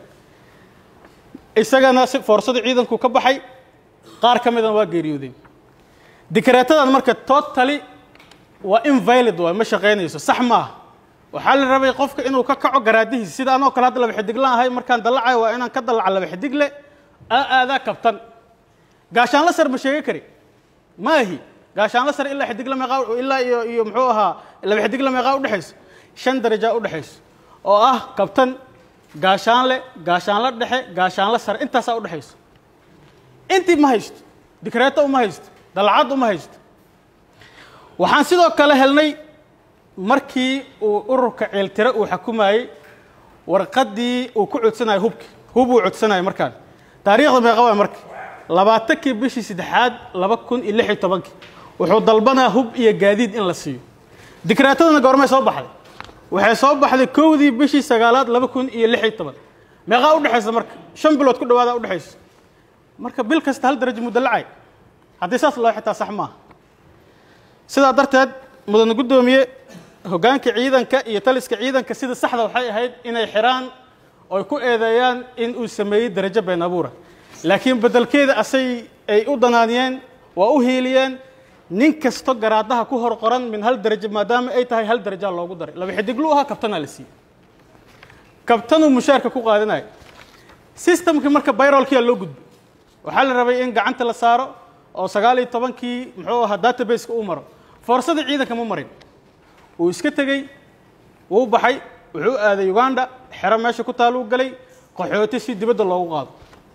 F: isagana si foorsada ciidanku ka baxay qaar ka midana waa geeriyoodeen dikreetadan marka totally waa invalid waay ma shaqaynayso sax maaha waxaa la rabay qofka inuu ka kaco garaadihiisa sida anoo kale hadda laba xidiglaan ahay markaan dallacayo waa inaan ka dallaca laba xidigle aa aadaa kabtan gaashaanla sar ma sheegi kari maahi gaashaanla sar ilaa xidigle meeqaa ilaa iyo iyo muxuu ahaa laba xidigle meeqaa udhexayso shan darajaa udhexayso oo ah kabtan gaashaanle gaashaanla dhexe gaashaanla sare intaasaa udhexayso intii ma haysto dikreeto uma haysto dallacad uma haysto waxaan sidoo kale helnay markii uu ururka ceeltire uu xukumayey warqaddii uu ku codsanayo hubki hub uu codsanayo markaan taariikhda meeqa waay marka labaatankii bishii saddexaad laba kun iyo lix iyo tobankii wuxuu dalbanaa hub iyo gaadiid in la siiyo dikreetadana goormay soo baxday waxay soo baxday kowdii bishii sagaalaad laba kun iyo lix iyo toban meeqaa udhexaysa marka shan bilood ku dhawaada udhexaysa marka bil kasta hal darajo muddo lacay haddii saas loo xitaa sax maaha sidaa darteed mudane guddoomiye hoggaanka ciidanka iyo taliska ciidanka sida saxda waxay ahayd inay xiraan oy ku eedeeyaan in uu sameeyey darajo been abuura laakiin beddelkeeda asay ay u danaaniyeen waa u hiiliyeen nin kasto garaadaha ku hor qoran min hal darajo maadaama ay tahay hal darajaa loogu daray laba xidiglu ahaa kabtanaa la siiyey kabtanuu mushaarka ku qaadanaya systemkii marka bayrolkiyaa loo gudbay waxaa la rabay in gacanta la saaro oo sagaal iyo tobankii muxuu ahaa databaseka uu maro foorsadii ciidanka ma marin wuu iska tegey wuu baxay wuxuu aaday uganda xero meesha ku taaluu galay qaxooti si dibadda loogu qaado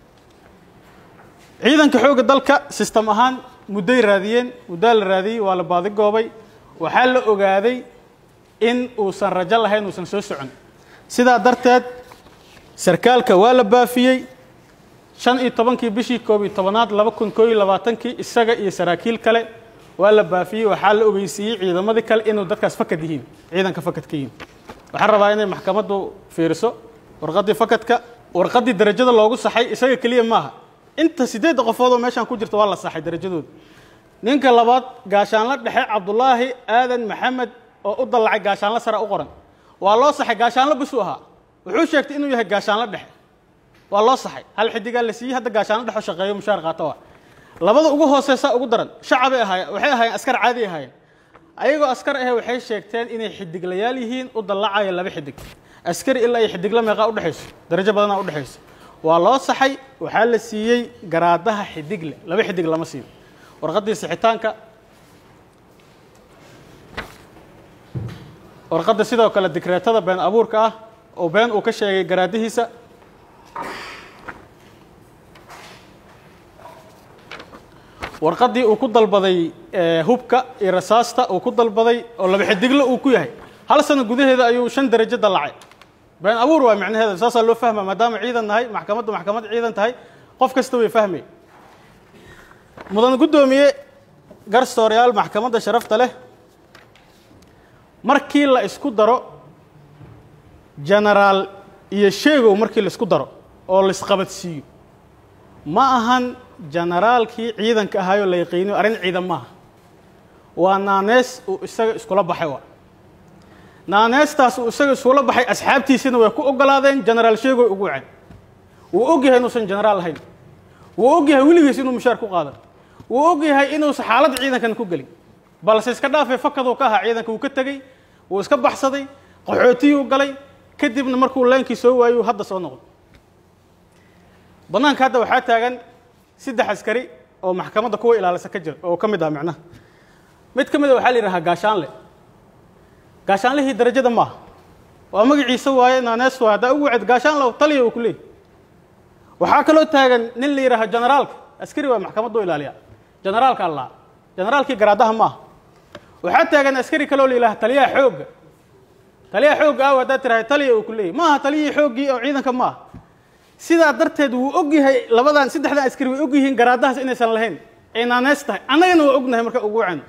F: ciidanka xoogga dalka sistem ahaan mudday raadiyeen muddaa la raadiyey waa la baadigoobay waxaa la ogaaday in uusan rajo lahayn uusan soo socon sidaa darteed sarkaalka waa la baafiyey shan iyo tobankii bishii koob iyo tobanaad laba kun koo iyo labaatankii isaga iyo saraakiil kale waa la baafiyey waxaa la ogeysiiyey ciidamadii kale inuu dadkaas fakad yihiin ciidanka fakadka yihiin waxaan rabaa inay maxkamaddu fiiriso warqaddii fakadka warqaddii darajada loogu saxay isaga keliya maaha inta siddeedda qofood oo meeshaan ku jirta waa la saxay darajadooda ninka labaad gaashaanla dhexe cabdulaahi aadan maxamed oo u dallacay gaashaanla sare u qoran waa loo saxay gaashaanla bishuu ahaa wuxuu sheegtay inuu yahay gaashaanla dhexe waa loo saxay hal xidigaa la siiyey hadda gaashaanla dhexo shaqeeyo mushaar qaato waa labada ugu hooseysa ugu daran shacabay ahaayeen waxay ahaayeen askar caadi ahaayeen ayagoo askar ahe waxay sheegteen inay xidiglayaal yihiin u dallacayo laba xidig askari ilaa iyo xidigla meeqaa udhexayso darajo badanaa udhexayso waa loo saxay waxaa la siiyey garaadaha xidigle laba xidig lama siin warqaddii sixitaanka warqadda sidoo kale dikreetada been abuurka ah oo been uu ka sheegay garaadihiisa warqaddii uu ku dalbaday hubka iyo rasaasta uu ku dalbaday oo laba xidigle uu ku yahay hal sano gudaheeda ayuu shan darajo dallacay been abuur waa macnaheeda saasaa loo fahma maadaama ciidan nahay maxkamaddu maxkamad ciidan tahay qof kasta way fahmay mudan guddoomiye garsooryaal maxkamadda sharafta leh markii la isku daro genaraal iyo sheegow markii la isku daro oo la isqabadsiiyo ma ahan generaalkii ciidanka ahaayoo la yaqiiniyo arrin ciidan maaha waa naanees uu isaga iskula baxay waa naaneestaas uu isaga iskula baxay asxaabtiisina way ku ogolaadeen genaraal sheegoy ugu waceen wuu og yahay inuusan genaraal ahayn wuu og yahay weligiis inuu mushaar ku qaadan wuu og yahay inuusan xaalad ciidankan ku gelin balse iska dhaafay fakaduu ka ahaa ciidanka wuu ka tegey wuu iska baxsaday qaxootiyuu galay kadibna markuu leenkii soo waayuu hadda soo noqday bannaanka hadda waxaa taagan saddex askari oo maxkamadda kuwa ilaalisa ka jira oo ka mid ah macnaha mid ka mid a waxaa la yidhahaa gaashaanle gaashaanlihii darajada maaha waa magaciisa waaye naanees waaye haddaa ugu waced gaashaanle taliya uu ku leeyahy waxaa kaloo taagan nin la yidhaaha generaalka askari waa maxkamaddu ilaaliya generaalka allaa generaalkii garaadaha maaha waxaa taagan askari kaloo la yidhaha taliyaha xoogga taliyaha xoogga ah haddaad tirahay taliya uu ku leeyahy maaha taliyihii xooggii oo ciidanka maaha sidaa darteed wuu og yahay labadan saddexdan askari way og yihiin garaadahaas inaysan lahayn ay naanees tahay annagana waa ognahay marka ugu wacano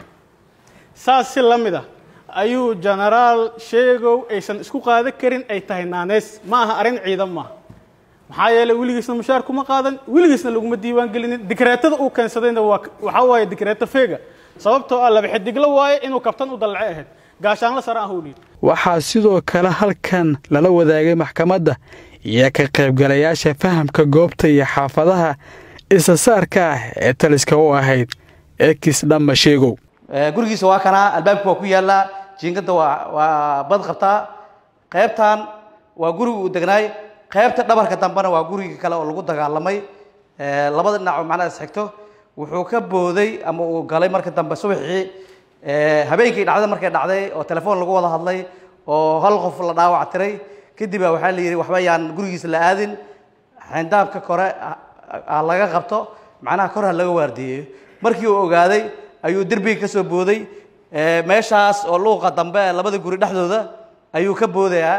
F: saas si la mid ah ayuu genaraal sheegow aysan isku qaadan karin ay tahay naanees ma aha arrin ciidan maaha maxaa yeeley weligiisna mushaar kuma qaadan weligiisna laguma diiwaan gelinin dikreetada uu keensadayna waa waxaa waaye dikreeto feega sababtoo ah laba xidiglo waaye inuu kabtan u dallace ahayd gaashaanla sare ah uu dhiid
E: waxaa sidoo kale halkan lala wadaagay maxkamadda iyo ka qaybgalayaasha fahamka goobta iyo xaafadaha isasaarka ah ee taliska u ahayd ekis dhamma sheegow
U: gurigiisa waa kanaa albaabka waa ku yaallaa jiingada waa waa bad qabtaa qaybtan waa guriga uu degnaay qaybta dhabarka dambena waa gurigii kale oo lagu dagaalamay labada dhinac oo macnaha isxigto wuxuu ka booday ama uu galay marka dambe subaxii habeenkii dhacday markay dhacday oo telefoon lagu wada hadlay oo hal qof la dhaawac tiray kadib baa waxaa la yidhi waxba yaan gurigiisa la aadin xindaabka kore ha laga qabto macnaha kor ha laga waardiyeeyo markii uu ogaaday ayuu derbiga ka soo booday meeshaas oo luuqa dambe ee labada guri dhexdooda ayuu ka boodayaa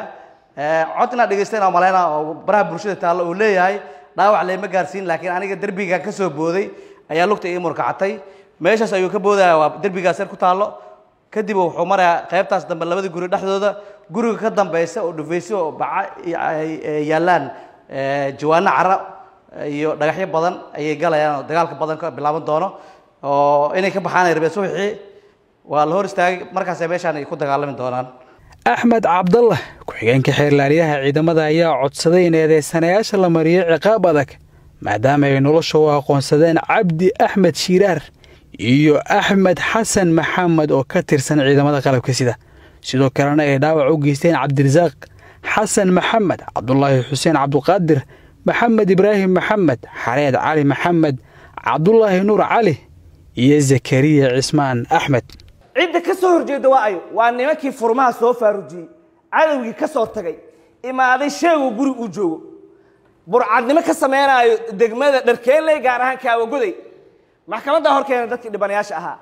U: cod inaad dhegeysta inaa malayna oo baraha bulshada taallo uu leeyahay dhaawac layma gaarsiin laakiin aniga derbiga ka soo booday ayaa lugta ii murkacatay meeshaas ayuu ka boodaya waa derbigaas yar ku taallo kadib wuxuu marayaa qaybtaas dambe labada guri dhexdooda guriga ka dambeysa oo dhufaysyo oo baca ay yaallaan jawaano cara iyo dhagaxyo badan ayay galayaan oo dagaalka badan ka bilaaban doono oo inay ka baxaan ay rabeen subaxii waa la hor istaagay markaasay meeshaan ay ku dagaalami doonaan
E: axmed cabdallah ku-xigeenka xeerlaaliyaha ciidamada ayaa codsaday in eedeysanayaasha la mariyo ciqaab adag maadaama ay nolosha u aqoonsadeen cabdi axmed shiiraar iyo axmed xasan maxamed oo ka tirsan ciidamada qalabka sida sidoo kalena ay dhaawac u geysteen cabdirasaaq xasan maxamed cabdulaahi xuseen cabduqaadir maxamed ibraahim maxamed xareed cali maxamed cabdulaahi nuur cali iyo zakariya cismaan axmed
V: cidda ka soo horjeeda waa ayo waa nimankii furmaha soo faarujiyey cadowgii ka soo tagay imaaday sheeguu guri uu joogo burcadnimo ka sameynaayo degmada dharkeenley gaar ahaan kaawagoday maxkamaddaa horkeena dadkii dhibanayaasha ahaa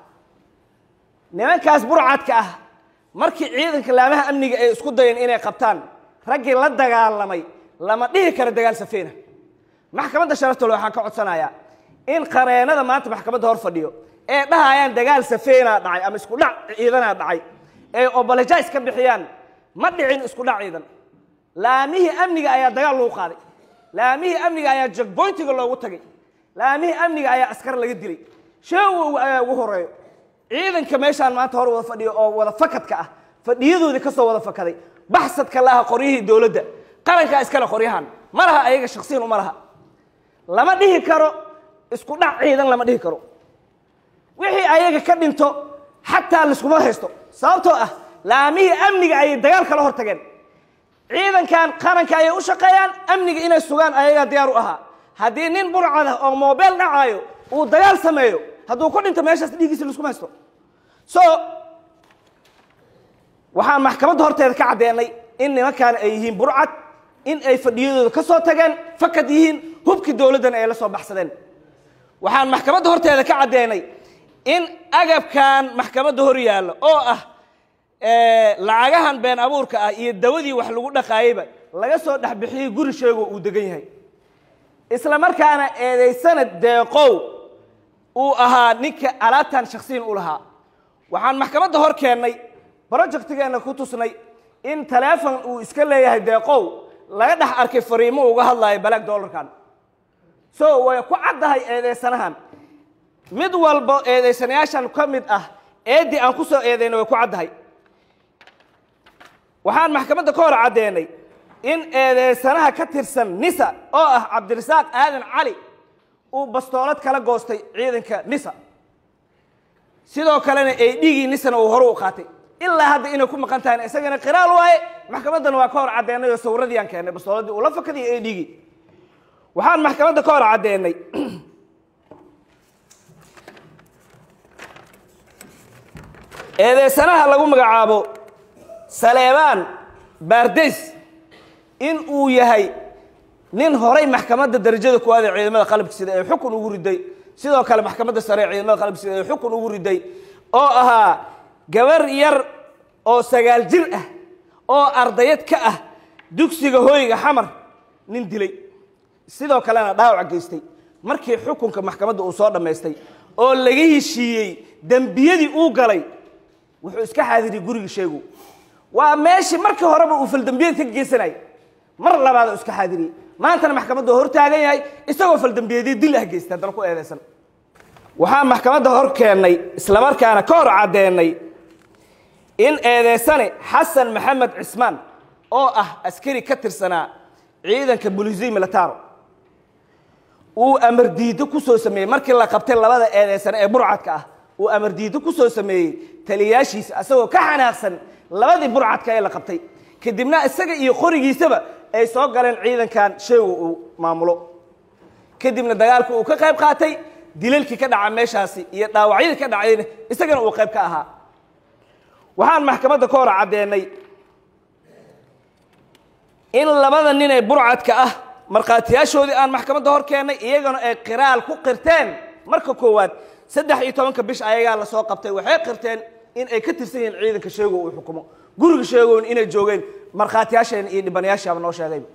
V: nimankaas burcadka ah markii ciidanka laamaha amniga ay isku dayeen inay qabtaan raggii la dagaalamay lama dhihi karo dagaal safeena maxkamadda sharafta le waxaan ka codsanayaa in qareenada maanta maxkamadda hor fadhiyo ee dhahayaan dagaal safeenaa dhacay ama isku dhac ciidanaa dhacay ee obolojais ka bixiyaan ma dhicin isku dhac ciidan laamihii amniga ayaa dagaal lagu qaaday laamihii amniga ayaa jagboyntiga loogu tagay laamihii amniga ayaa askar laga dilay sheegow ayaa ugu horeeyo ciidanka meeshaan maanta hor wada fadhiyo oo wada fakadka ah fadhiyadoodii kasoo wada fakaday baxsadka laha qoryihii dowladda qarankaa iskale qoryahan ma laha ayaga shaksiyan uma laha lama dhihi karo isku dhac ciidan lama dhihi karo wixii ayaga ka dhinto xataa laiskuma haysto sababtoo ah laamihii amniga ayay dagaal kala hor tageen ciidankan qaranka ayay u shaqeeyaan amniga inay sugaan ayagaa diyaar u ahaa haddii nin burcad ah oo mobile dhacaayo uu dagaal sameeyo hadduu ku dhinto meeshaas dhiiggiisa laiskuma haysto so waxaan maxkamadda horteeda ka caddeenay in nimankaan ay yihiin burcad in ay fadhiyadooda ka soo tageen fakad yihiin hubkii dowladdana ay la soo baxsadeen waxaan maxkamadda horteeda ka caddeenay in agabkan maxkamadda hor yaallo oo ah lacagahan been abuurka ah iyo dawadii wax lagu dhaqaayeyba laga soo dhexbixiyey guri sheegoo uu degan yahay isla markaana eedaysana deeqow uu ahaa ninka alaabtan shaksiyan u lahaa waxaan maxkamadda hor keennay projectigeenna ku tusnay in taleefon uu iska leeyahay deeqow laga dhex arkay fariimo uga hadlayo balaag dollarkan so way ku caddahay eedeysanahan mid walba eedeysanayaashan ka mid ah eeddii aan ku soo eedeyna way ku caddahay waxaan maxkamadda ka hor caddeenay in eedeysanaha ka tirsan nisa oo ah cabdirasaaq aadan cali uu bastoolad kala goostay ciidanka nisa sidoo kalena eedhigii nisana uu hore u qaatay ilaa hadda inay ku maqan tahan isagana qiraal waaye maxkamaddana waa ka hor caddeenay oo sawirradii aan keennay bastooladii uu la fakadiyo eedhigii waxaan maxkamadda ka hor caddeenay eedeysanaha lagu magacaabo saleebaan baardays in uu yahay nin horay maxkamadda darajada kuwaad ee ciidamada qalabka sida ee xukun ugu riday sidoo kale maxkamadda sare ee ciidamada qalabka sida ee xukun ugu riday oo ahaa gabar yar oo sagaal jir ah oo ardayad ka ah dugsiga hooyga xamar nin dilay sidoo kalena dhaawac geystay markii xukunka maxkamadda uu soo dhammaystay oo laga heshiiyey dembiyadii uu galay wuxuu iska xaadiriyey guriga sheegu waa meeshii markii horeba uu faldembiyad ka geysanayay mar labaad oo iska xaadiriyey maantana maxkamadda hor taagan yahay isagoo faldembiyeedyo dil ah geystay haddana ku eedeysan waxaan maxkamadda hor keennay islamarkaana ka hor caddeenay in eedeysane xasan maxamed cismaan oo ah askari ka tirsanaa ciidanka bulisii militaro uu amar diido ku soo sameeyey markii la qabtay labada eedeysane ee burcadka ah uu amar diido ku soo sameeyey taliyaashiisa asagoo ka xanaaqsan labadii burcadka ee la qabtay kadibna isaga iyo qorigiisaba ay soo galeen ciidankan sheegu uu maamulo kadibna dagaalku uu ka qayb qaatay dilalkii ka dhaca meeshaasi iyo dhaawacyadii ka dhacayna isagana uu qayb ka ahaa waxaan maxkamadda ka hor caddeenay in labada nin ee burcadka ah markhaatiyaashoodii aan maxkamadda hor keennay iyagana ay qiraal ku qirteen marka koowaad saddex iyo tobanka bish ayagaa lasoo qabtay waxay qirteen in ay ka tirsan yihiin ciidanka sheego uu xukumo guriga sheegoon inay joogeen markhaatiyaasheen iyo dhibanayaashaaba noo sheegayba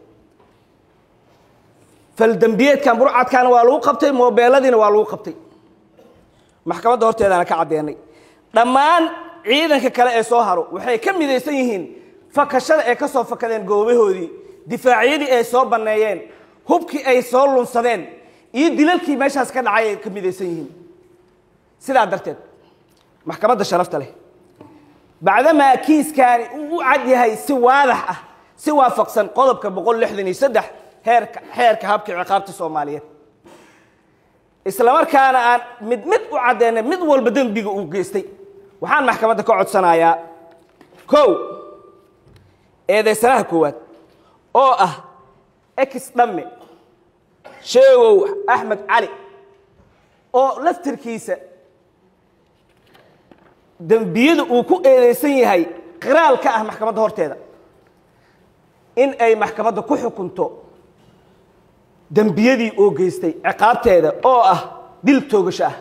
V: faldembiyeedkan burcadkaana waa lagu qabtay moobeeladiina waa lagu qabtay maxkamadda horteedaana ka caddeenay dhammaan ciidanka kale ee soo haro waxay ka midaysan yihiin fakashada ay ka soo fakadeen goobahoodii difaacyadii ay soo banneeyeen hubkii ay soo lunsadeen iyo dilalkii meeshaas ka dhacay ay ka midaysan yihiin sidaa darteed maxkamadda sharafta leh bacdamaa kiiskaani uu u cad yahay si waadax ah si waafaqsan qodobka boqol lixdan iyo saddex heerka xeerka habka ciqaabta soomaaliyeed islamarkaana aan mid mid u caddeynay mid walba dembiga uu geystay waxaan maxkamadda ka codsanayaa kow eedeysanaha koowaad oo ah ex dhamme sheegow axmed cali oo laftirkiisa dembiyada uu ku eedeysan yahay qiraal ka ah maxkamadda horteeda in ay maxkamadda ku xukunto dembiyadii oo geystay ciqaabteeda oo ah dil toogasho ah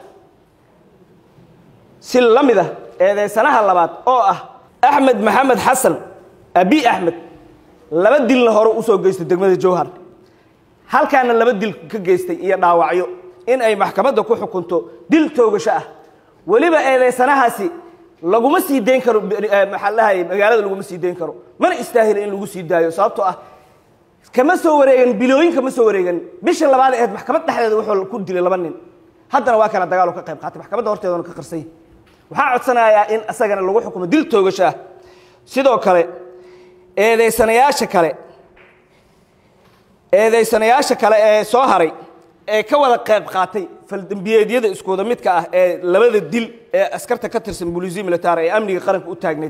V: si la mid ah eedeysanaha labaad oo ah axmed maxamed xasan abi axmed laba dilna hore usoo geystay degmada jowhar halkaana laba dil ka geystay iyo dhaawacyo in ay maxkamadda ku xukunto dil toogasho ah weliba eedeysanahaasi laguma sii dayn karo eh, maxaa la dhahay magaalada laguma sii dayn karo mana istaahila in lagu sii daayo sababtoo ah kama soo wareegan bilooyin kama soo wareegan bisha labaad ee ahayd maxkamad dhexdeeda wuxuu ku dilay laba nin haddana waa kana dagaal uu ka qayb qaatay maxkamadda horteedana ka qarsay waxaa codsanayaa in isagana lagu xukumo dil toogasho ah sidoo kale eedeysanayaasha kale eedeysanayaasha kale ee soo haray ee ka wada qayb qaatay faldembiyeedyada iskooda midka ah ee labada dil ee askarta ka tirsan booliisiya militaar ee amniga qaranka u taagneyd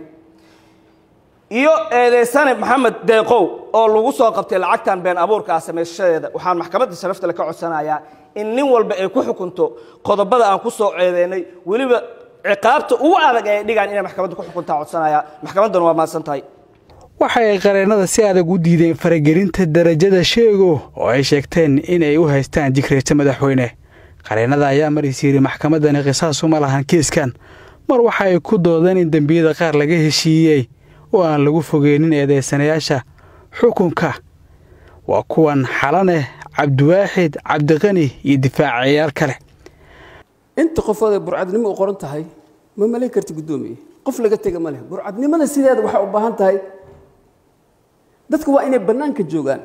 V: iyo eedeysane maxamed deeqow oo lagu soo qabtay lacagtan been abuurka ah samaysashadeeda waxaan maxkamadda sharafta le ka codsanayaa in nin walba ay ku xukunto qodobada aan ku soo ceedeynay weliba ciqaabta ugu adag ee ay dhigaan inay maxkamadda ku xukuntaa codsanaya maxkamaddana waa mahadsan tahay
E: waxa ay qareennada si adag u diideen faragelinta darajada sheego oo ay sheegteen in ay u haystaan jikreeta madaxweyne qareennada ayaa markiis yidhi maxkamaddani qisaas uma lahan kiiskan mar waxa ay ku doodeen in dembiyada qaar laga heshiiyey oo aan lagu fogeynin eedeysanayaasha xukunka waa kuwan xalaneh cabdiwaaxid cabdiqani iyo difaacayaal kale
A: inta qofood ee burcadnimo u qoran tahay ma malayn karti guddoomiye qof laga tega ma leh burcadnimada sideeda waxay u baahan tahay dadka waa inay bannaanka joogaan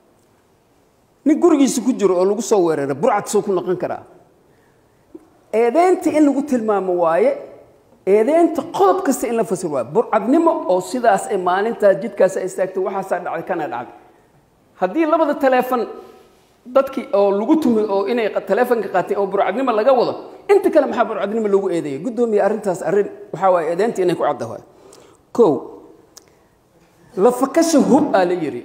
A: nin gurigiisa ku jiro oo lagu soo weerara burcad soo ku noqon karaa eedeynta in lagu tilmaamo waaye eedeynta qodob kasta in la fasir waaye burcadnimo oo sidaas ay maalintaas jidkaas ay istaagtay waxaasaa dhacday kana dhacday haddii labada taleefon dadkii oo lagu tumay oo inay taleefonka qaateen oo burcadnimo laga wado inta kale maxaa burcadnimo loogu eedeeyay guddoomiye arrintaas arrin waxaa waaye eedeynta inay ku cadda waaye kow lafakasha hub aa la yidhi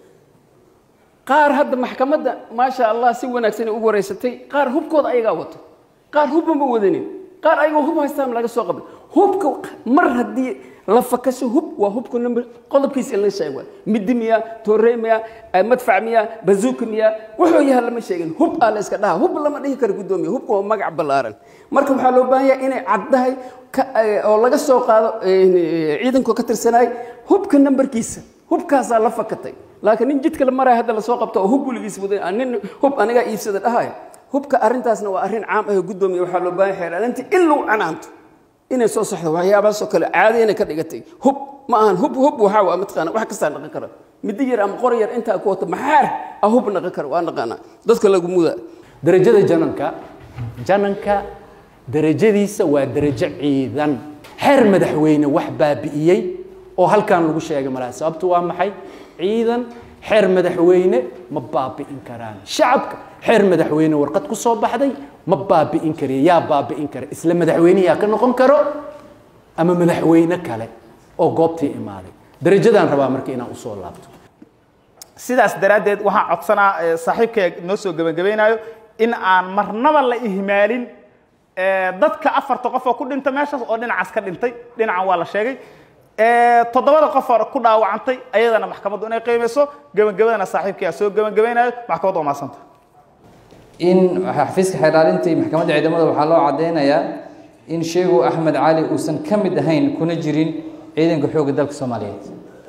A: qaar hadda maxkamadda maasha allah si wanaagsan ay ugu wareysatay qaar hubkooda ayagaa wato qaar hubba ma wadanin qaar ayagoo hub haystaan laga soo qabay hubka mar haddii lafakasho hub waa hubka number qodobkiisa in la sheego midi miya toorey miya madfac miya bazuuka miya wuxuu yahay lama sheegin hub aa la iska dhaha hub lama dhihi karo guddoomiye hubka waa magac ballaaran marka waxaa loo baahan yahay inay caddahay oo laga soo qaado ciidanku ka tirsanaay hubka nambarkiisa hubkaasaa la fakatay laakiin nin jidka la maraya hadda lasoo qabto oo hub weligiis waday nin hub anigaa iibsada dhahaya hubka arrintaasna waa arrin caam ah guddoomiye waxaa loo baahan yahay xeeraalinta in lagu canaanto inay soo saxdo waxyaabahaasoo kale caadi inay ka dhigatay hub ma ahan hub hub waxaa waa mataqaana wax kastaa dhaqan kara middo yar ama qor yar intaa ku wato maxaar ah hub dhaqan kara waa naqaanaa dadka lagu muda
B: darajada jananka jananka darajadiisa waa darajo ciidan xeer madaxweyne wax baabi'iyey oo halkan lagu sheegay malaha sababtu waa maxay ciidan xeer madaxweyne ma baabi'in karaan shacabka xeer madaxweyne warqad ku soo baxday ma baabi'in kariya yaa baabi'in kara isla madaxweyneyaa ka noqon karo ama madaxweyne kale oo goobtii imaaday darajadaan rabaa marka inaan usoo laabto
W: sidaas daraaddeed waxaan codsanaa saaxiibkay noo soo gebagabaynayo in aan marnaba la ihmaalin dadka afarta qof oo ku dhinta meeshaas oo dhinacaas ka dhintay dhinacan waa la sheegay toddobada qof oo ku dhaawacantay ayadana maxkamaddu inay qiimayso gebagabadana saaxiibkaya soo gebagabaynayo maxkamaddu waa mahadsanta
X: in xafiiska xeelaalinta iyo maxkamadda ciidamada waxaa loo caddeynayaa in sheegu axmed cali uusan ka mid ahayn kuna jirin ciidanka xoogga dalka soomaaliyeed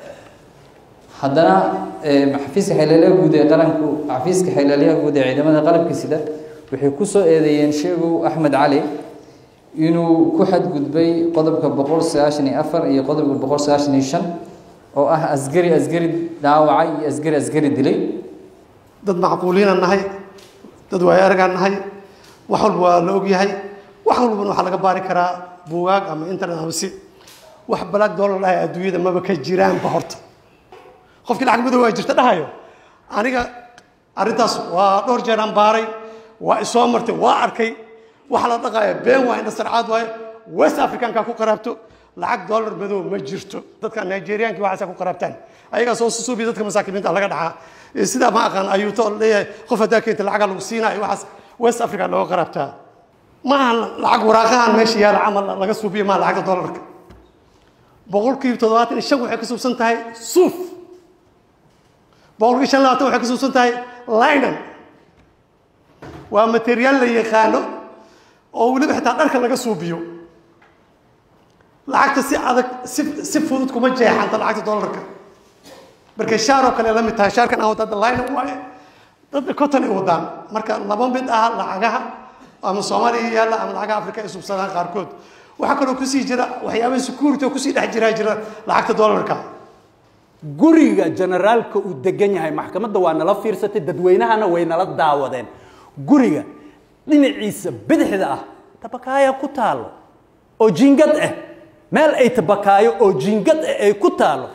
X: haddana xafiiska xeelaaliyaha guud ee qaranku xafiiska xeelaaliyaha guud ee ciidamada qalabka sida waxay ku soo eedeeyeen sheegu axmed cali inuu ku xadgudbay qodobka boqol sagaashan iyo afar iyo qodobka boqol sagaashan iyo shan oo ah asgari asgari dhaawacay iyo asgari asgari dilay
Y: dad macquuliinaan nahay dad waayo aragaan nahay wax walba waa la ogyahay wax walbana waxaa laga baari karaa buugaag ama internet ama si wax balaag doolar dhahay adduunyada maba ka jiraanba horta qofkii lacag madow waa jirta dhahayo aniga arrintaas waa dhowr jeer aan baaray waa isoo martay waa arkay waxa la dhaqaaya been waa indha sarcaad waaye west africanka ku qaraabto lacag dollar madow ma jirto dadka nigerianki waxaasa ku qaraabtaan ayagaa soo susuubi dadka masaakiinta laga dhacaa sidaa ma aqaan ayuuto leeyahay qof haddaa keenta lacagaa lagu siinayo waxaas west africa looga qaraabtaa maaha lacag waraaqahan meesha yaala camal laga suubiyo maa lacagta dollarka boqolkiiba toddobaatan iyo shan waxay ka suubsan tahay suuf boqolkiiba shan labaatan waxay ka suubsan tahay linan waa materiyaal la yaqaano oo weliba xitaa dharka laga suubiyo lacagta si adag si si fudud kuma jeexanta lacagta dollarka marka shaar oo kale la mid tahay shaarkan aan wadada line waaye dadna konton ay wadaan marka laba mid ah lacagaha ama soomaaliya yaalla ama lacagaha afrika ay subsadaan qaarkood waxaa kaloo kusii jira waxyaabaha security oo kusii dhex jiraa jira lacagta dollarka
B: guriga generaalka uu degan yahay maxkamadda waa nala fiirsatay dadweynahana way nala daawadeen guriga dhinaciisa bidixda ah tabakaaya ku taalo oo jiingad ah meel ay tabakaayo oo jiingad ah ay ku taalo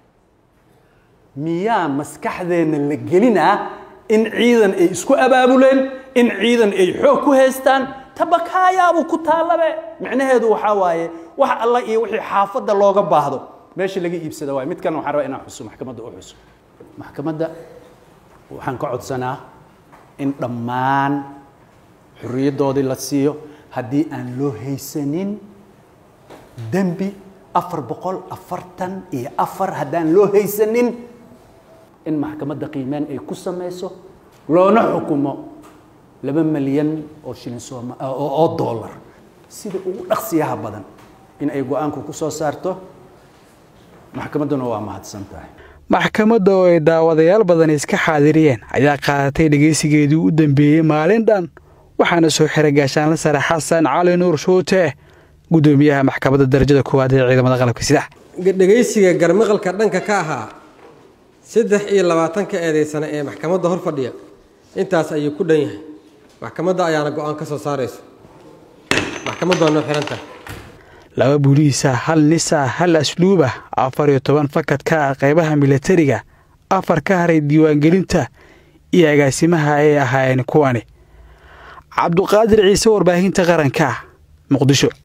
B: miyaa maskaxdeenna la gelinaa in ciidan ay isku abaabuleen in ciidan ay xoog ku haystaan tabakaayaabuu ku taalabe micnaheedu waxaa waaye wax alla iyo wixii xaafadda looga baahdo meesha laga iibsada waaye midkan waxaan rabaa inaan xuso maxkamadda u xuso maxkamadda waxaan ka codsanaa in dhammaan xorriyaddoodii la siiyo haddii aan loo haysanin dembi afar boqol afartan iyo afar haddaan loo haysanin in maxkamadda qiimeen ay ku samayso loona xukumo laba milyan oo shilin sooma oo oo dollar sida ugu dhaqsiyaha badan in ay go-aanku ku soo saarto maxkamadduna waa mahadsan tahay
E: maxkamadda oo ay daawadayaal badan iska xaadiriyeen ayaa qaadatay dhegaysigeedii u dambeeyey maalin dhan waxaana soo xiray gaashaanla sare xasan cali nuur shuute gudoomiyaha maxkamadda darajada koowaad ee ciidamada qalabka sida
C: dhegaysiga garmaqalka dhanka ka ahaa saddex iyo labaatanka eedaysana ee maxkamadda hor fadhiya intaas ayuu ku dhan yahay maxkamadda ayaana go-aan ka soo saarayso maxkamaddu waa noo xirantahay
E: laba buliisa hal nisa hal asluuba afar iyo toban fakadka ah qaybaha milatariga afar ka haray diiwaangelinta iyo agaasimaha ay ahaayeen kuwani cabduqaadir ciise warbaahinta qaranka muqdisho